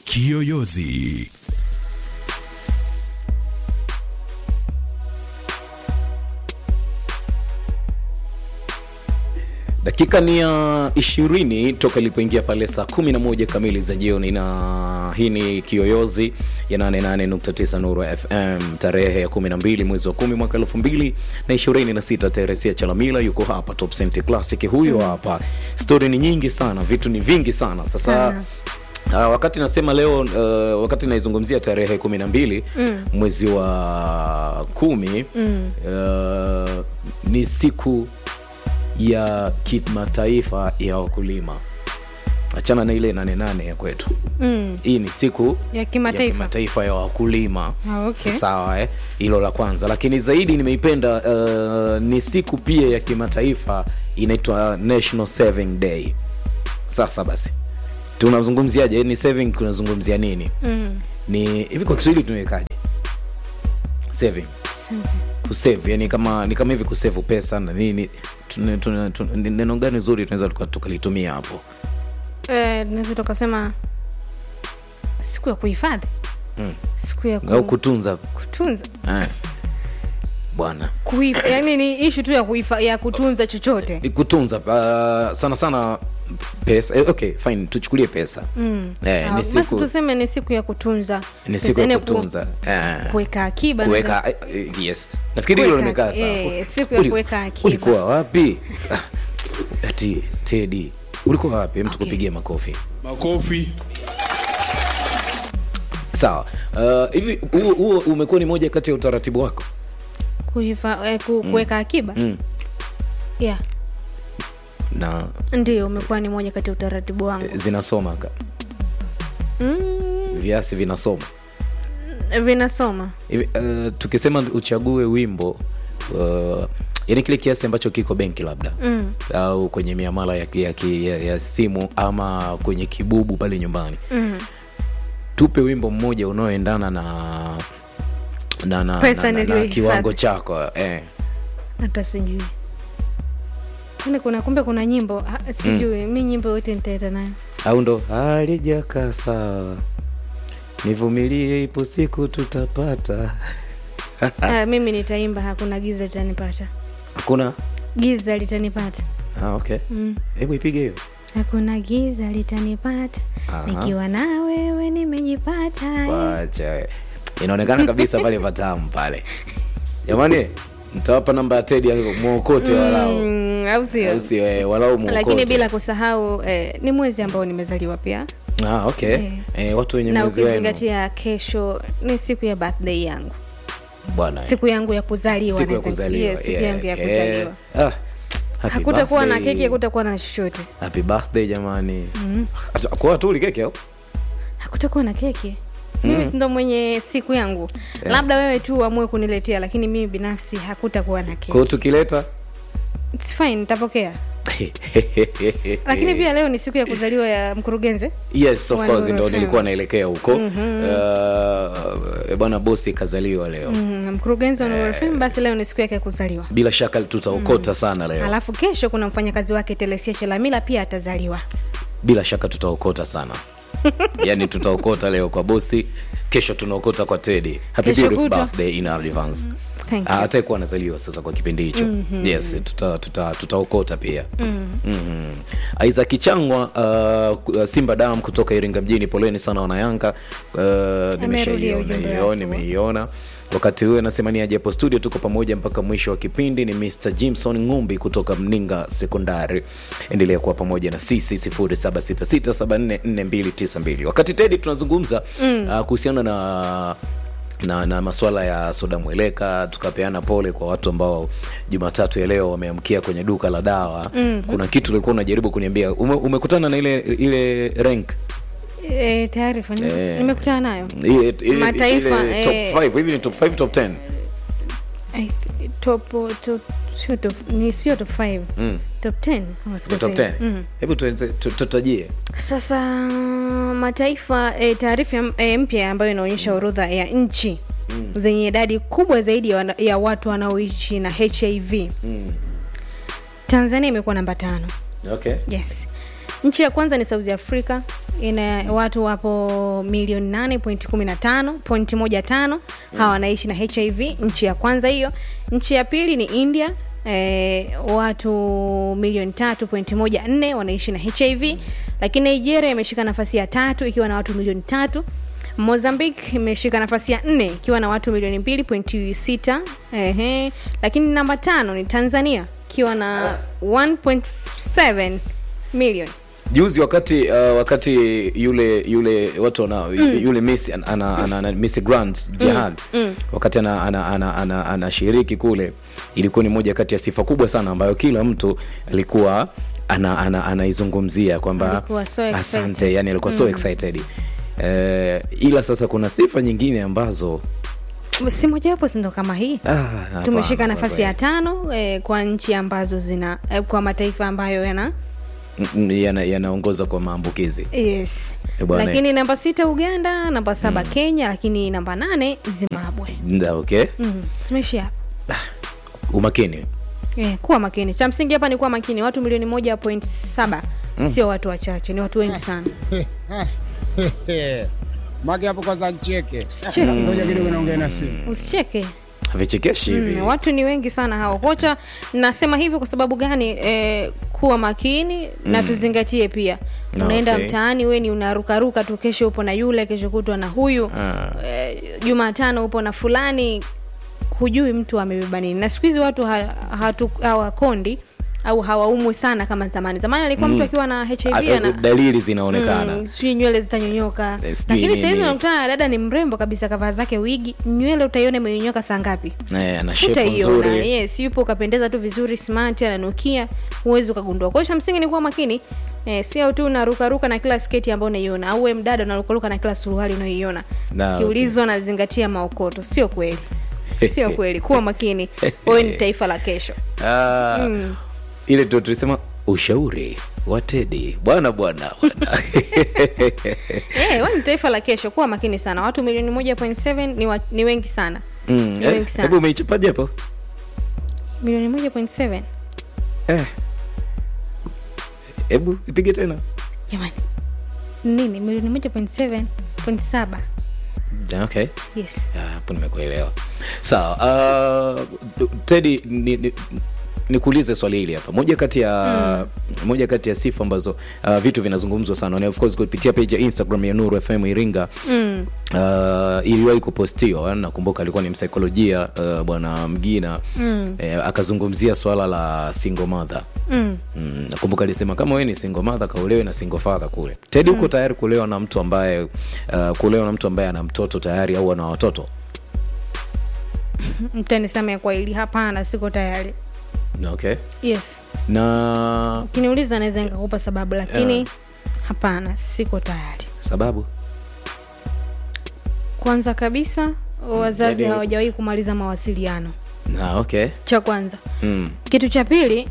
Kiyoyozi. dakika ni ya ishirini toka ilipoingia pale saa kumi na moja kamili za jioni na hii ni kiyoyozi ya 88.9 nuru fm tarehe ya 12 mwezi wa kumi mwaka elfu mbili na ishirini na sita teresia chalamila yuko hapa top Cent classic huyo mm. hapa stori ni nyingi sana vitu ni vingi sana sasa Sana. Uh, wakati nasema leo uh, wakati naizungumzia tarehe kumi na mbili mm. mwezi wa kumi mm. uh, ni siku ya kimataifa ya wakulima achana na ile nane nane ya kwetu Mm. hii ni siku Ya kimataifa. ya, kimataifa ya wakulima Ah, okay. sawa eh? hilo la kwanza lakini zaidi nimeipenda uh, ni siku pia ya kimataifa inaitwa national saving day sasa basi tunazungumziaje ni saving tunazungumzia nini Mm. ni hivi kwa kiswahili tumewekaje saving kusave yani kama ni kama hivi kusevu pesa na nini tuna- tuna- tuna- ni neno gani zuri tunaweza tuka- tukalitumia hapo Eh, tunaweza tukasema siku ya kuhifadhi Mm. siku ya ku... au kutunza kutunza eh. bwana Kuhif... yani ni ishu tu ya, kuhifa... ya kutunza chochote kutunza uh, sana sana pesa eh, okay fine tuchukulie pesa mm. eh, Ah, ni basi siku tuseme ni siku ya kutunza ni pesa, siku ya yani ku- kutunza eh. kuweka akiba na- kuweka eh, eh, yes nafikiri hilo Kuweka- limekaa sawa eh, siku ya Uli- kuweka akiba. ulikuwa wapi Ah, ati tedi ulikuwa wapi mtu Okay. kupigia makofi Makofi. sawa uh, hivi huo huo umekuwa ni moja kati ya utaratibu wako kuhifa... eh, ku... kuweka akiba mm. yeah na ndio umekuwa ni moja kati ya utaratibu wangu zinasoma ka mm. viasi vinasoma vinasoma hivi uh, tukisema uchague wimbo uh, yani kile kiasi ambacho kiko benki labda mm. au kwenye miamala ya, ya, ya, ya simu ama kwenye kibubu pale nyumbani Mm. tupe wimbo mmoja unaoendana na na, na, Pesa na, na, na niliyohifadhi. kiwango chako eh. hata sijui Yaani kuna kumbe kuna nyimbo ah, sijui mi nyimbo yote nitaenda nayo au ndo halijakaa sawa nivumilie ipo siku tutapata ah, mimi nitaimba hakuna giza litanipata hakuna giza litanipata ah, okay mm. hebu ipige hiyo hakuna giza litanipata Aha. nikiwa na wewe nimejipata eh. Wacha we. inaonekana kabisa pale patamu pale jamani mtawapa namba ya tedi mwokote walau Mm, au sio Au sio, eh, walau mwokote lakini bila kusahau eh, ni mwezi ambao nimezaliwa pia ah, okay Eh. eh, watu wenye na mwezi wenu ukizingatia kesho ni siku ya birthday yangu bwana siku yangu ya kuzaliwa siku ya naweza- kuzaliwa yes, siku yeah, yangu ya okay. kuzaliwa ah, happy hakutakuwa na birthday. keki hakutakuwa na chochote happy birthday jamani mm. kwa tu uli keki au hakutakuwa na keki mimi sindo mwenye siku yangu Yeah. labda wewe tu uamue kuniletea lakini mimi binafsi hakutakuwa na kwao keki tukileta It's fine nitapokea lakini pia leo ni siku ya kuzaliwa ya mkurugenzi yes of Wa course Nuru ndo FM. nilikuwa naelekea huko uh, bwana bosi kazaliwa leo mm, mkurugenzi wa Nuru FM basi leo ni siku yake ya kuzaliwa bila shaka tutaokota sana leo alafu kesho kuna mfanyakazi wake telesia chelamila pia atazaliwa bila shaka tutaokota sana yaani tutaokota leo kwa bosi kesho tunaokota kwa tedi happy Kesho beautiful kutwa. birthday in advance Thank Ah, you. hatakuwa anazaliwa sasa kwa kipindi hicho mm-hmm. yes tutaokota tuta, tutaokota pia mm-hmm. isaac changwa uh, simba dam kutoka iringa mjini poleni sana wanayanga uh, nimeshaiona ujumbe hiyo wako. nimeiona wakati huyo anasema ni aje hapo studio tuko pamoja mpaka mwisho wa kipindi ni mr jimson ngumbi kutoka mninga sekondari endelea kuwa pamoja na sisi 0766744292 wakati tedi tunazungumza mm. uh, kuhusiana na na, na maswala ya soda mweleka tukapeana pole kwa watu ambao jumatatu ya leo wameamkia kwenye duka la dawa mm. kuna kitu ulikuwa unajaribu kuniambia Ume, umekutana na ile ile rank e, taarifa nime- Eh. nimekutana nayo ile, ile, Mataifa, ile eh. top 5 hivi ni top 5 top 10 I- top top sio top ni sio top 5 mm. top 10 kama Ni sikosei. top 10 Mm. hebu tuenze- tu- tutajie sasa mataifa e, taarifa ya- e, mpya ambayo inaonyesha orodha ya nchi mm. zenye idadi kubwa zaidi ya, wana- ya watu wanaoishi na hiv mm. tanzania imekuwa namba tano okay yes nchi ya kwanza ni south africa ina watu wapo milioni 8.15 pointi moja tano hawa wanaishi na hiv nchi ya kwanza hiyo nchi ya pili ni india Eh, watu milioni tatu pointi moja nne wanaishi na hiv lakini nigeria imeshika nafasi ya tatu ikiwa na watu milioni tatu mozambique imeshika nafasi ya nne ikiwa na watu milioni mbili pointi sita Ehe. lakini namba tano ni tanzania ikiwa na 1.7 milioni juzi wakati uh, wakati yule yule watu wana yule miss ana, ana, ana, ana, miss grant jihad wakati anashiriki ana, ana, ana, anashiriki kule ilikuwa ni moja kati ya sifa kubwa sana ambayo kila mtu alikuwa ana, ana, anaizungumzia kwamba Alikuwa so excited. asante yani alikuwa so excited eh, ila sasa kuna sifa nyingine ambazo si mojawapo sindo kama hii ah, hapana, tumeshika kwa nafasi ya kweli. tano eh, kwa nchi ambazo zina eh, kwa mataifa ambayo yana Mm, yana- yanaongoza kwa maambukizi yes Eh, bwana. lakini namba sita uganda namba saba kenya lakini namba nane zimbabwe Nda, okay mm. zimeishia hapa umakini Eh, kuwa makini cha msingi hapa ni kuwa makini watu milioni moja point saba sio watu wachache ni watu wengi sana Mage hapo kwanza ncheke. Usicheke. Ngoja kidogo naongea na simu. usicheke vichekeshi hivi Mm, watu ni wengi sana hao kocha nasema hivyo kwa sababu gani eh, kuwa makini na tuzingatie pia Na, unaenda okay. mtaani we ni unarukaruka tu kesho upo na yule kesho kutwa na huyu Ah. eh, jumatano upo na fulani hujui mtu amebeba nini na siku hizi watu ha, hatu- hawakondi au hawaumwi sana kama zamani zamani alikuwa mtu akiwa na hiv Ah, ana dalili zinaonekana Mm, sijui nywele zitanyonyoka Eh, sijui lakini sahizi nini. unakutana na dada ni mrembo kabisa kavaa zake wigi nywele utaiona imenyonyoka saa ngapi Eh, ana shepu utaiona nzuri yes yupo ukapendeza tu vizuri smart ananukia huwezi ukagundua kwa hiyo cha msingi ni kuwa makini eh, sio tu unarukaruka na kila sketi ambayo unaiona au we mdada unarukaruka na kila suruali unaoiona Na, kiulizwa nazingatia maokoto sio kweli sio kweli kuwa makini wewe ni taifa la kesho Ah, ile tu tulisema ushauri wa tedi bwana bwana bwana Eh, wewe ni taifa la kesho kuwa makini sana watu milioni moja point seven ni, wa, ni wengi sana Mm, ni eh, wengi sana hebu umeichapaje hapo milioni moja point seven Eh. hebu ipige tena jamani nini milioni moja point seven point saba Ah, okay yes Ah, hapo nimekuelewa sawa uh, tedi ni, ni, nikuulize swali hili hapa moja kati ya moja kati ya sifa ambazo uh, vitu vinazungumzwa sana na of course kupitia page ya instagram ya nuru fm iringa mm. uh, iliwahi kupostiwa nakumbuka alikuwa ni msaikolojia uh, bwana mgina Mm. eh, akazungumzia swala la single mother Mm. Mm, nakumbuka alisema kama wewe ni single mother kaulewe na single father kule tedi huko tayari kulewa na mtu ambaye uh, kulewa na mtu ambaye ana mtoto tayari au ana watoto mtanisamea kwa hili hapana siko tayari okay yes na ukiniuliza naweza nikakupa sababu lakini hapana siko tayari sababu kwanza kabisa wazazi yaani- hawajawahi kumaliza mawasiliano na okay cha kwanza mm. kitu cha pili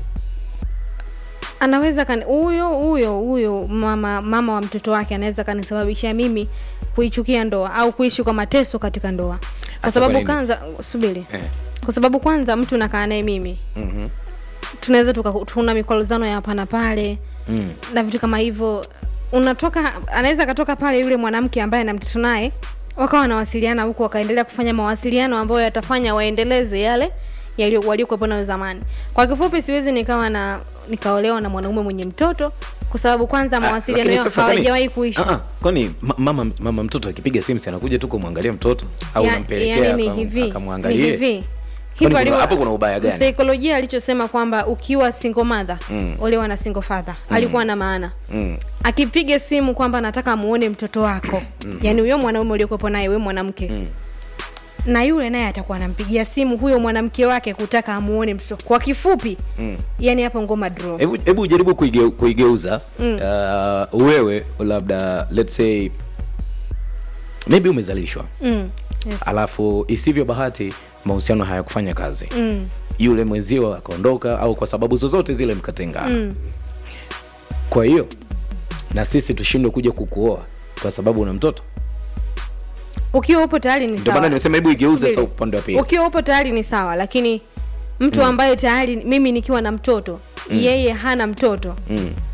anaweza kani huyo huyo huyo mama mama wa mtoto wake anaweza kanisababishia mimi kuichukia ndoa au kuishi kwa mateso katika ndoa kwa Hasa kwa sababu nini? kwanza subiri eh. kwa sababu kwanza mtu nakaa naye mimi mm-hmm. tunaweza tuka- tuna mikwaruzano ya hapa na pale mm. na vitu kama hivyo unatoka anaweza akatoka pale yule mwanamke ambaye ana mtoto naye wakawa wanawasiliana huku wakaendelea kufanya mawasiliano ambayo yatafanya waendeleze yale yaliyo- waliokuwepo nayo zamani kwa kifupi siwezi nikawa na nikaolewa na mwanaume mwenye mtoto kwa sababu kwanza mawasiliano lakini yao sasa kwani- hawajawahi kuishi Ah, ah, kwani ma- mama, mama mtoto akipiga simu si anakuja tu kumwangalia mtoto au Ya- unampelekea yaani ni akam- hivi ni akamwangalie hivi Kwani kuna- alivyo- hapo kuna ubaya gani? msaikolojia alichosema kwamba ukiwa single mother Mm. olewa na single father alikuwa na maana mm. akipiga simu kwamba nataka muone mtoto wako mm. yani huyo mwanaume uliokuwepo naye we mwanamke Mm. na yule naye atakuwa anampigia simu huyo mwanamke wake kutaka amuone mtoto kwa kifupi Mm. yani hapo ngoma draw hebu hebu jaribu kuige, kuigeuza Mm. uh, wewe labda let's say maybe umezalishwa mm. yes. alafu isivyo bahati mahusiano hayakufanya kazi mm. yule mwenzio akaondoka au kwa sababu zozote zile mkatengana Mm. kwa hiyo na sisi tushindwe kuja kukuoa kwa sababu una mtoto ukiwa upo tayari ni ndio sawa maana nimesema hebu igeuze Subiri. sasa upande wa pili ukiwa upo tayari ni sawa lakini mtu ambaye tayari mimi nikiwa na mtoto yeye hana mtoto mm.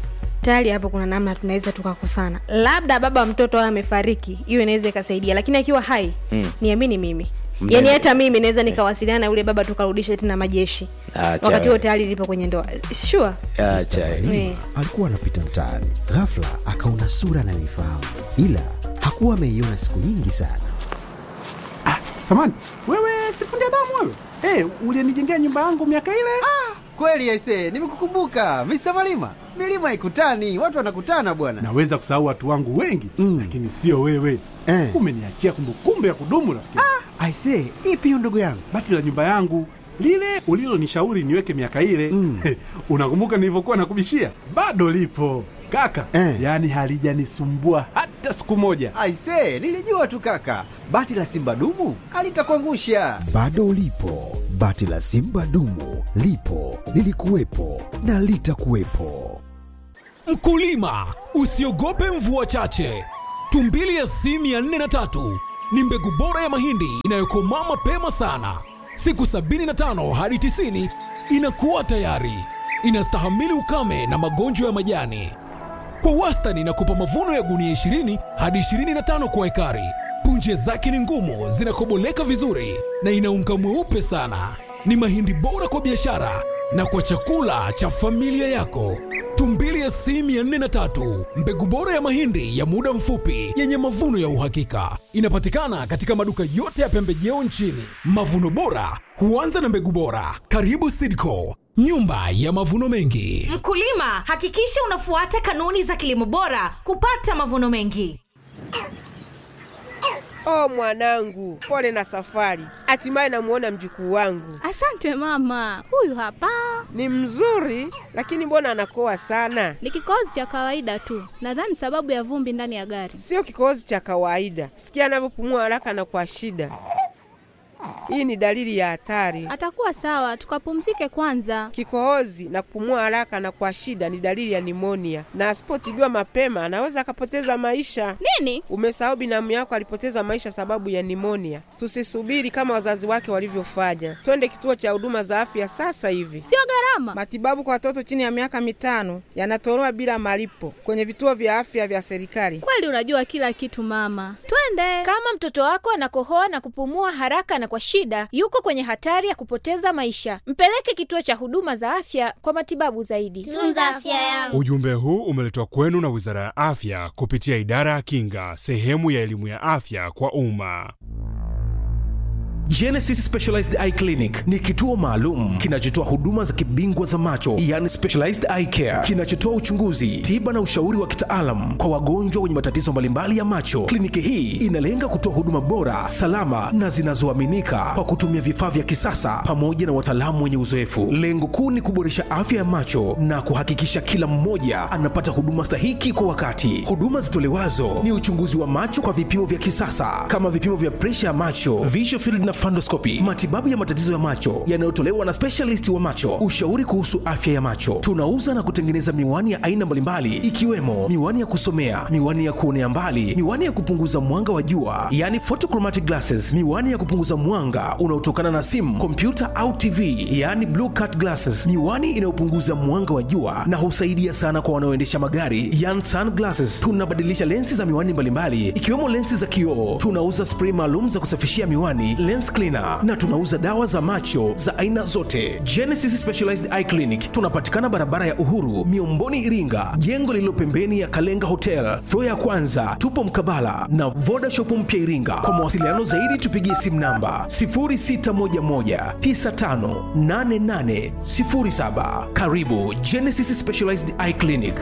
tayari hapo kuna namna tunaweza tukakosana labda baba mtoto awe amefariki hiyo inaweza ikasaidia lakini akiwa hai Mm. niamini mimi Mnene. yaani hata mimi naweza nikawasiliana na yule baba tukarudisha tena majeshi Acha wakati huo we. tayari lipo kwenye ndoa sure acha we. Eh. alikuwa anapita mtaani ghafla akaona sura anayoifahamu ila hakuwa ameiona siku nyingi sana Samani, wewe sifundi damu wewe? Eh, ulinijengea nyumba yangu miaka ile? Kweli aise, nimekukumbuka Mr. Malima. Milima ikutani, watu wanakutana bwana. Naweza kusahau watu wangu wengi Mm. lakini sio wewe. Eh. Umeniachia kumbukumbu ya kudumu rafiki. aisee ipi hiyo ndugu yangu Bati la nyumba yangu lile ulilonishauri niweke miaka ile Mm. unakumbuka nilivyokuwa nakubishia? Bado lipo kaka, Eh. yaani halijanisumbua hata siku moja. Aise, nilijua tu kaka. Bati la Simba dumu alitakuangusha. bado ulipo bati la simba dumu lipo lilikuwepo na litakuwepo Mkulima, usiogope mvua chache. Tumbili ya C 403 ni mbegu bora ya mahindi inayokomaa mapema sana, siku 75 hadi 90 inakuwa tayari. Inastahimili ukame na magonjwa ya majani. Kwa wastani inakupa mavuno ya gunia 20 hadi 25 kwa ekari. Punje zake ni ngumu, zinakoboleka vizuri na ina unga mweupe sana. Ni mahindi bora kwa biashara na kwa chakula cha familia yako. Tumbili ya C 403, mbegu bora ya mahindi ya muda mfupi yenye mavuno ya uhakika. Inapatikana katika maduka yote ya pembejeo nchini. Mavuno bora huanza na mbegu bora. Karibu Sidco, nyumba ya mavuno mengi. Mkulima, hakikisha unafuata kanuni za kilimo bora kupata mavuno mengi. Oh mwanangu, pole na safari. Hatimaye namuona mjukuu wangu. Asante mama, huyu hapa Ni mzuri, lakini mbona anakoa sana? ni kikohozi cha kawaida tu, nadhani sababu ya vumbi ndani ya gari. Sio kikohozi cha kawaida. Sikia anavyopumua haraka na kwa shida. Hii ni dalili ya hatari. Atakuwa sawa, tukapumzike kwanza. Kikohozi na kupumua haraka na kwa shida ni dalili ya nimonia, na asipotibiwa mapema anaweza akapoteza maisha. Nini? Umesahau binamu yako alipoteza maisha sababu ya nimonia. Tusisubiri kama wazazi wake walivyofanya, twende kituo cha huduma za afya sasa hivi. Sio gharama. Matibabu kwa watoto chini ya miaka mitano yanatolewa bila malipo kwenye vituo vya afya vya serikali. Kweli unajua kila kitu mama, twende. Kama mtoto wako anakohoa na kupumua haraka na kwa shida, yuko kwenye hatari ya kupoteza maisha. Mpeleke kituo cha huduma za afya kwa matibabu zaidi. Tunza afya yangu. Ujumbe huu umeletwa kwenu na Wizara ya Afya kupitia Idara ya Kinga, sehemu ya elimu ya afya kwa umma. Genesis Specialized Eye Clinic ni kituo maalum kinachotoa huduma za kibingwa za macho, yani specialized eye care, kinachotoa uchunguzi, tiba na ushauri wa kitaalam kwa wagonjwa wenye matatizo mbalimbali ya macho. Kliniki hii inalenga kutoa huduma bora, salama na zinazoaminika kwa kutumia vifaa vya kisasa pamoja na wataalamu wenye uzoefu. Lengo kuu ni kuboresha afya ya macho na kuhakikisha kila mmoja anapata huduma stahiki kwa wakati. Huduma zitolewazo ni uchunguzi wa macho kwa vipimo vya kisasa kama vipimo vya presha ya macho, visual field na fundoscopy, matibabu ya matatizo ya macho yanayotolewa na specialist wa macho, ushauri kuhusu afya ya macho. Tunauza na kutengeneza miwani ya aina mbalimbali ikiwemo miwani ya kusomea, miwani ya kuonea mbali, miwani ya kupunguza mwanga wa jua, yani photochromatic glasses, miwani ya kupunguza mwanga unaotokana na simu, kompyuta au TV, yani blue cut glasses, miwani inayopunguza mwanga wa jua na husaidia sana kwa wanaoendesha magari, yani sunglasses. Tunabadilisha lensi za miwani mbalimbali ikiwemo lensi za kioo. Tunauza spray maalum za kusafishia miwani, lens cleaner, na tunauza dawa za macho za aina zote. Genesis Specialized Eye Clinic tunapatikana barabara ya Uhuru, Miomboni, Iringa, jengo lililo pembeni ya Kalenga Hotel, floor ya kwanza. Tupo mkabala na Voda Shop mpya Iringa. Kwa mawasiliano zaidi tupigie simu namba 0611958807. Karibu Genesis Specialized Eye Clinic.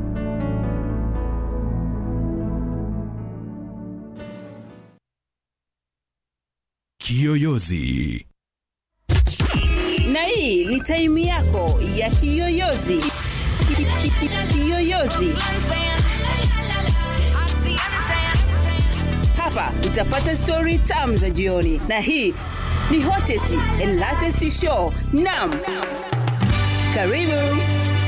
Kiyoyozi. na hii ni taimu yako ya kiyoyozi Ki- ki- ki- kiyoyozi hapa utapata stori tamu za jioni na hii ni hottest and latest show nam karibu